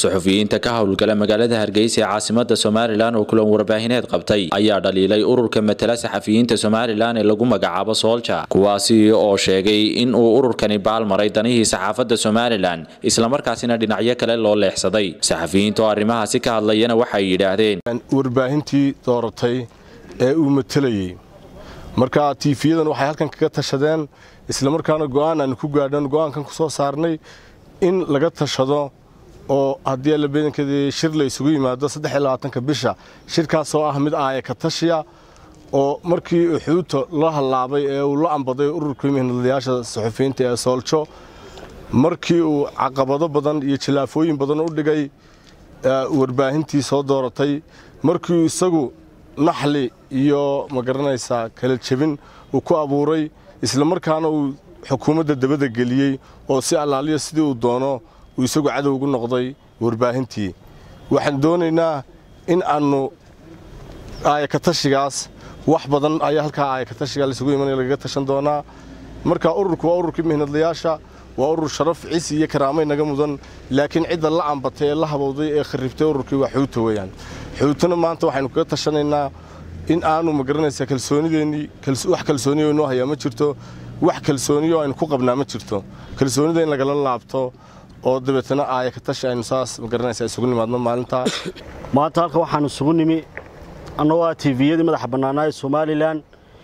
suxufiyiinta ka howlgala magaalada hargeysa ee caasimada somalilan oo kulan warbaahineed qabtay ayaa dhaliilay ururka matala saxafiyiinta somalilan ee lagu magacaabo soolja kuwaasi oo sheegay in uu ururkani baalmaray danihii saxaafadda somalilan islamarkaasina dhinacyo kale loo leexsaday saxafiyiinta oo arrimahaasi ka hadlayana waxay yidhaahdeen warbaahintii dooratay ee uu matelayey marka tiifiyadan waxay halkan kaga tashadeen islamarkaana go'aan aan ku gaadhan go'aankan ku soo saarnay in laga tashado oo haddii allabeedankeedii shir la isugu yimaado saddexiyolabaatanka bisha shirkaasoo ah mid aaya ka tashiya oo markii uxuuta la hallaabay ee uu la ambaday ururkii mihnadlayaasha suxufiyiinta ee sooljo markii uu caqabado badan iyo jilaafooyin badan u dhigay warbaahintii soo dooratay markii isagu naxli iyo ma garanaysaa kala jebin uu ku abuuray islamarkaana uu xukuumadda dabada geliyey oo si allaaliya sidii uu doono uu isagu cadow ugu noqday warbaahintii waxaan doonaynaa in aannu aayakatashigaas wax badan ayaa halkaa aayakatashigaa laisugu imanaya lagaga tashan doonaa marka ururku waa ururkii mihnadlayaasha waa urur sharaf cisi iyo karaamay naga mudan laakiin cidda la ambatay ee la habowday ee kharribtay ururkii waa xuuta weeyaan xuutana maanta waxaynu kaga tashanaynaa in aanu ma garanaysaa kalsoonideennii wax kalsooniyo inoo hayaa ma jirto wax kalsooniyo aynu ku qabnaa ma jirto kalsoonida in lagala laabto oo dabeetana aaya ka tashi aynu saas ma garanaysaa isugu nimaadno maalintaa maanta halka waxaanu isugu nimi annagoo ah tiiviyadii madaxa bannaanaa ee somalilan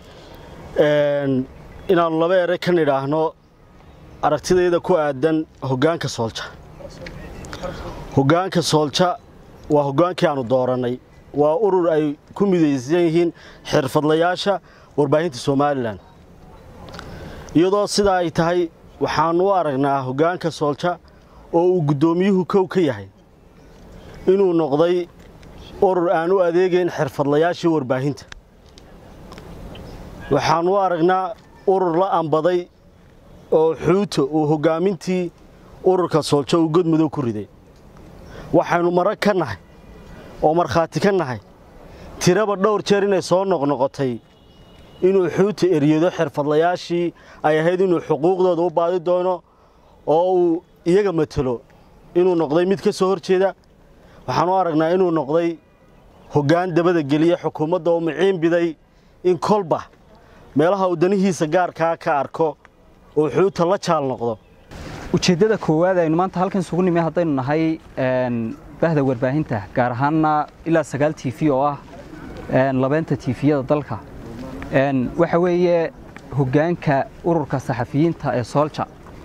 inaannu laba eray ka nidhaahno aragtidayda ku aadan hoggaanka soolja hoggaanka soolja waa hoggaankii aannu doorannay waa urur ay ku midaysan yihiin xirfadlayaasha warbaahinta somalilan iyadoo sidaa ay tahay waxaannu u aragnaa hoggaanka soolja oo uu guddoomiyuhu kow ka yahay inuu noqday urur aan u adeegayn xirfadlayaashii warbaahinta waxaannu u aragnaa urur la ambaday oo xuuta uu hoggaamintii ururka soolja uu godmadow ku riday waxaynu marag ka nahay oo markhaati ka nahay tiraba dhowr jeer inay soo noqnoqotay inuu xuuta eryado xirfadlayaashii ay ahayd inuu xuquuqdooda u baadi doono oo uu iyaga matelo inuu noqday mid ka soo hor jeeda waxaan u aragnaa inuu noqday hoggaan dabada geliya xukuumadda oo miciin biday in kolba meelaha uu danihiisa gaarkaa ka arko oo xuuta la jaal noqdo ujeeddada koowaad aynu maanta halkan isugu nimi haddaynu nahay bahda warbaahinta gaar ahaanna ilaa sagaal tiifi oo ah labeenta tiifiyada dalka waxa weeye hoggaanka ururka saxafiyiinta ee soolja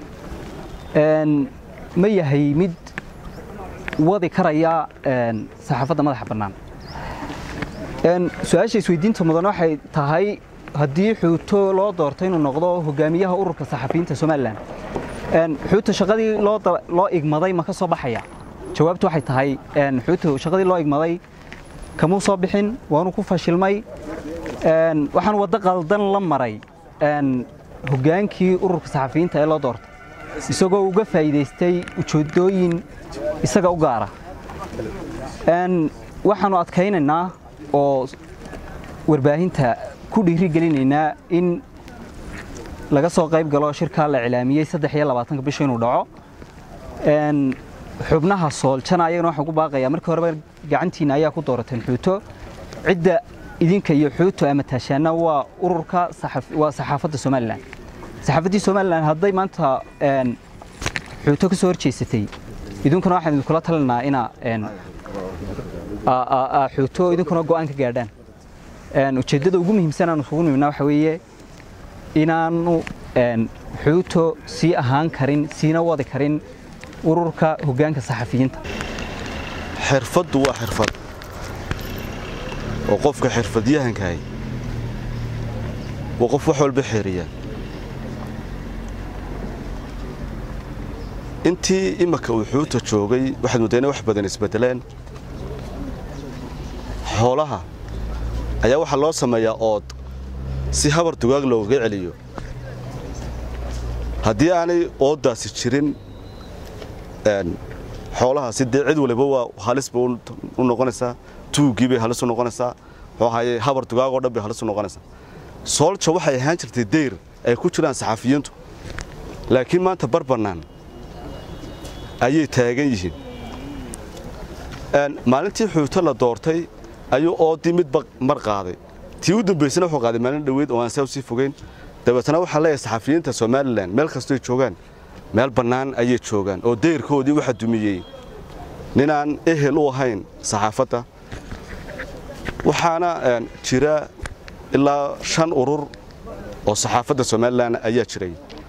ma yahay mid wadi karaya saxaafadda madaxa bannaan su-aasha isweydiinta mudan waxay tahay haddii xuuto loo doorto inuu noqdo hogaamiyaha ururka saxafiyiinta somalilan xuuta shaqadii loo igmaday ma ka soo baxaya jawaabtu waxay tahay xuuta shaqadii loo igmaday kamuu soo bixin waanu ku fashilmay waxaan waddo qaldan la maray hoggaankii ururka saxafiyiinta ee loo doortay isagoo uga faa'iidaystay ujeeddooyin isaga u gaara waxaannu adkaynaynaa oo warbaahinta ku dhiirigelinaynaa in laga soo qayb galo shirkaa la cilaamiyey saddex iyo labaatanka bisha inuu dhaco xubnaha sooljana ayagana waxaan ku baaqayaa markii horeba gacantiina ayaa ku doorateen xuuto cidda idinka iyo xuuto ama taashaana waa ururka waa saxaafadda somalilan saxaafaddii somalilan hadday maanta xuuto ka soo horjeysatay idinkuna waxaan idinkula talinaa inaa xuuto idinkuna go'aan ka gaadhaan ujeeddada ugu muhiimsan aanu isugu nimidna waxa weeye inaanu xuuto sii ahaan karin siina wadi karin ururka hoggaanka saxafiyiinta xirfaddu waa xirfad oo qofka xirfadyahankahay waa qof wax walba xeeriya intii imaka uu xuuta joogay waxaad mooddaa inay wax badan isbeddeleen xoolaha ayaa waxaa loo sameeyaa ood si habar dugaag loogaga celiyo haddii aanay ooddaasi jirin xoolahaasi dee cid waliba waa halis bay u noqonaysaa tuuggii bay halis u noqonaysaa muxuu ahaye habar dugaagoo dhan bay halis u noqonaysaa soolja waxay ahaan jirtay dayr ay ku jiraan saxafiyiintu laakiin maanta bar bannaan ayay taagan yihiin maalintii xuuto la doortay ayuu oodii midba mar qaaday tii u dambaysana wuxuu qaaday maalin dhoweyd oo aan saa usii fogeyn dabeetana waxaa leeyahay saxafiyiinta somalilan meel kastoy joogaan meel bannaan ayay joogaan oo dayrkoodii waxa dumiyey ninaan ehel u ahayn saxaafadda waxaana jira ilaa shan urur oo saxaafadda somalilan ayaa jiray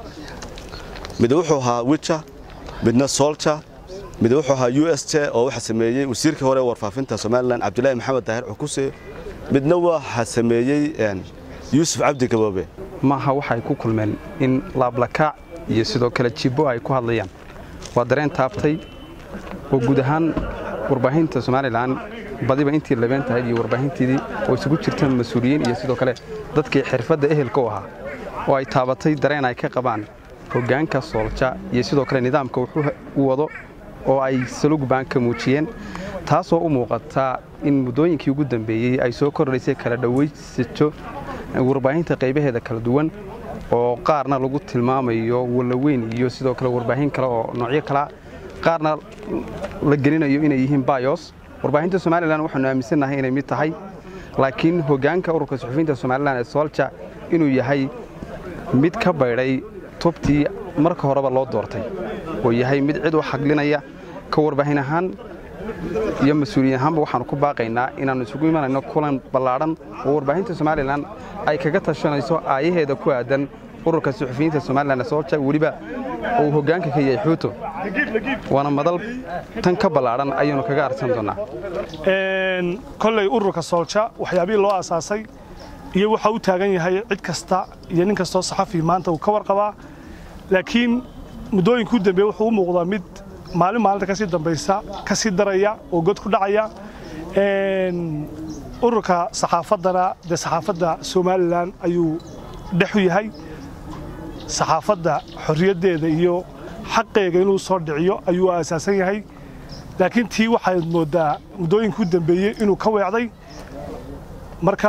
mid wuxuu ahaa wija midna solja mid wuxuu ahaa u s j oo waxa sameeyey wasiirkii hore warfaafinta somalilan cabdilaahi maxamed daahir cukuse midna waxa sameeyey yuusuf cabdi gaboobe maaha waxay ku kulmeen in laablakaac iyo sidoo kale jibbo ay ku hadlayaan waa dareen taabtay oo guud ahaan warbaahinta somalilan badiba intii labeen tahayd iyo warbaahinteedii oo isugu jirta mas-uuliyiin iyo sidoo kale dadkii xirfadda ehelka u ahaa oo ay taabatay dareen ay ka qabaan hoggaanka soolja iyo sidoo kale nidaamka wuxuu u wado oo ay salugban ka muujiyeen taasoo u muuqataa in muddooyinkii ugu dambeeyey ay soo kordhaysay kala dhowaysato warbaahinta qaybaheeda kala duwan oo qaarna lagu tilmaamayo wallaweyn iyo sidoo kale warbaahin kale oo noocyo kalea qaarna la gelinayo inay yihiin bayos warbaahinta somalilan waxaanu aaminsannahay inay mid tahay laakiin hoggaanka ururka suxufiyiinta somalilan ee soolja inuu yahay mid ka baydhay tubtii marka horeba loo doortay oo yahay mid cid u xaglinaya ka warbaahin ahaan iyo mas-uuliyiin ahaanba waxaanu ku baaqaynaa inaannu isugu imanayno kulan ballaadhan oo warbaahinta somalilan ay kaga tashanayso aayaheeda ku aadan ururka suxufiyiinta somalilan ee soolja weliba uu hoggaanka ka yahay xuuto waana madal tan ka ballaadhan ayaanu kaga arsan doonnaa kolley ururka soolja waxyaabihii loo asaasay iyo waxa u taagan yahay cid kasta iyo nin kastoo saxafi maanta uu ka warqabaa laakiin muddooyinkuu dambeeye wuxuu u muuqdaa mid maalin maalinta kasii dambaysa ka sii daraya oo god ku dhacaya ururka saxaafaddana dee saxaafadda somalilan ayuu dhex u yahay saxaafadda xorriyaddeeda iyo xaqeega inuu soo dhiciyo ayuu aasaasan yahay laakiin tii waxaad mooddaa muddooyinkuu dambeeyey inuu ka weecday marka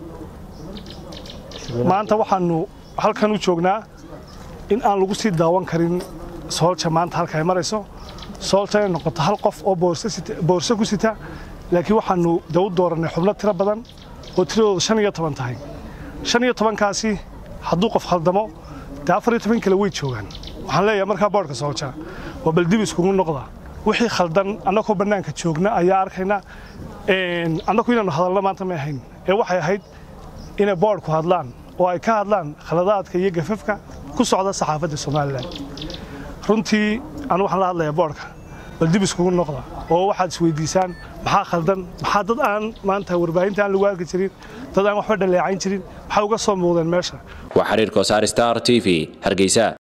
maanta waxaannu halkan u joognaa in aan lagu sii daawan karin soolja maanta halka ay marayso soolja inay noqoto hal qof oo boorso ku sita laakiin waxaannu de u doorannay xubno tiro badan oo tiradooda shan iyo toban tahay shan iyo tobankaasi hadduu qof khaldamo dee afar iyo toban kale way joogaan waxaan leeyahay markaa boodhka soolja waa baldib iskugu noqda wixii khaldan annagoo bannaanka joogna ayaa arkayna annagu inaannu hadalno maanta may ahayn ee waxay ahayd inay boodhku hadlaan oo ay ka hadlaan khaladaadka iyo gafafka ku socda saxaafadda somalilan runtii anu waxaan la hadlayaa boodhka bal dib iskugu noqda oo waxaad isweydiisaan maxaa khaldan maxaa dad aan maanta warbaahinta aan lagu arki jirin dad aan waxba dhaleecayn jirin maxaa uga soo muuqdeen meesha waa xiriirka wasaar star t v hargeysa